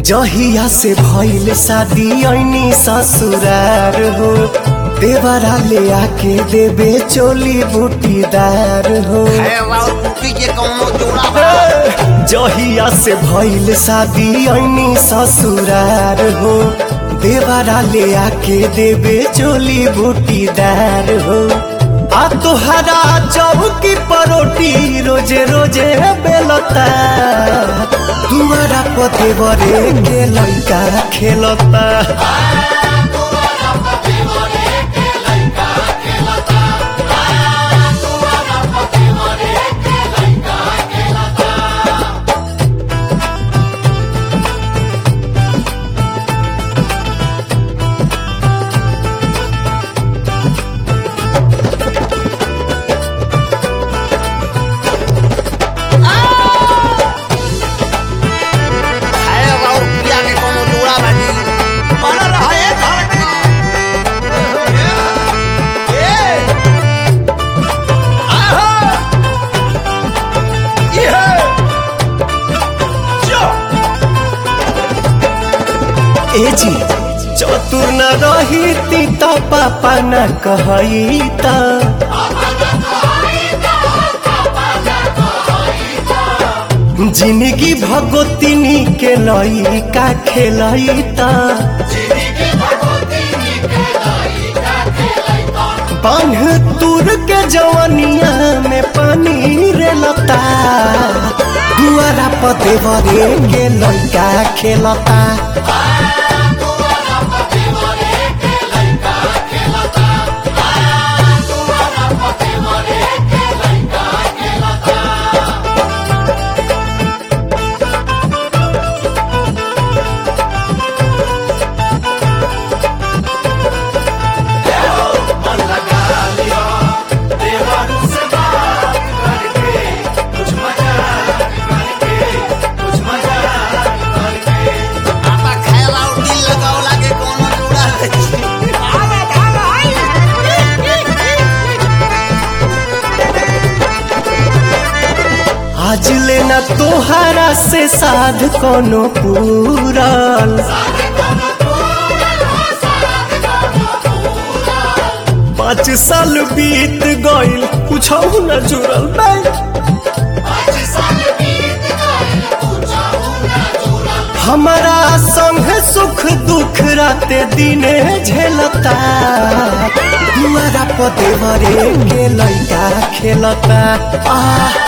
जहिया से भइल शादी ऐनी ससुरार हो देवरा ले आके देबे चोली बूटीदार हो है और बूटी के कौनो जोड़ा बा जहिया से भइल शादी ऐनी ससुरार हो देवरा ले आके देबे चोली बूटीदार हो आ तोहरा चौकी परोटी रोजे रोजे बेलता दुआरा पते बरे के लइका खेलता है और पिया के कौनो जोड़ा बा जी बना रहा है धड़का ए आहा ये जो ए जी चतुर न रही ती त पापा न कहई त जिंदगी भगोतिनी के लइका खेलई त बांध तुर के जवनिया में पानी रे लता दुआरा पते बरे के लइका खेलता आपा खाएला और दिल लगावला के कौनो जोड़ा बा जी आवा आवा आज लेना तोहरा से साध कोनो पूरल पाँच साल बीत गइल कुछ न जुड़ल बा। हमारा संग सुख दुख राते दिने झेलता दुआरा पते बरे के लइका खेलता आ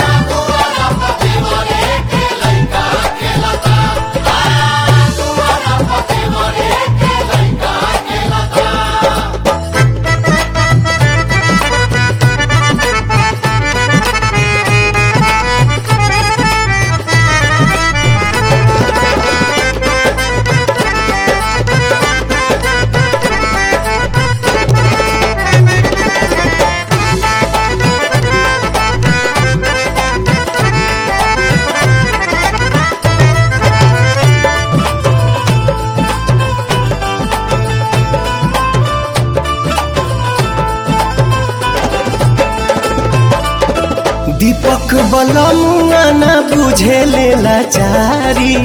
दीपक बलमुआ न बुझे लेला चारी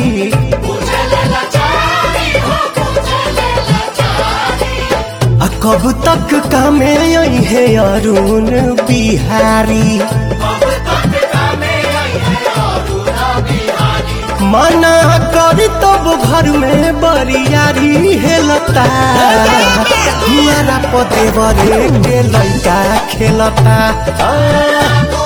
आ कब तक कामे आई है अरुण बिहारी मना करी तब घर में बरियारी हेलता दुआरा पते बरे के लइका खेलता आ,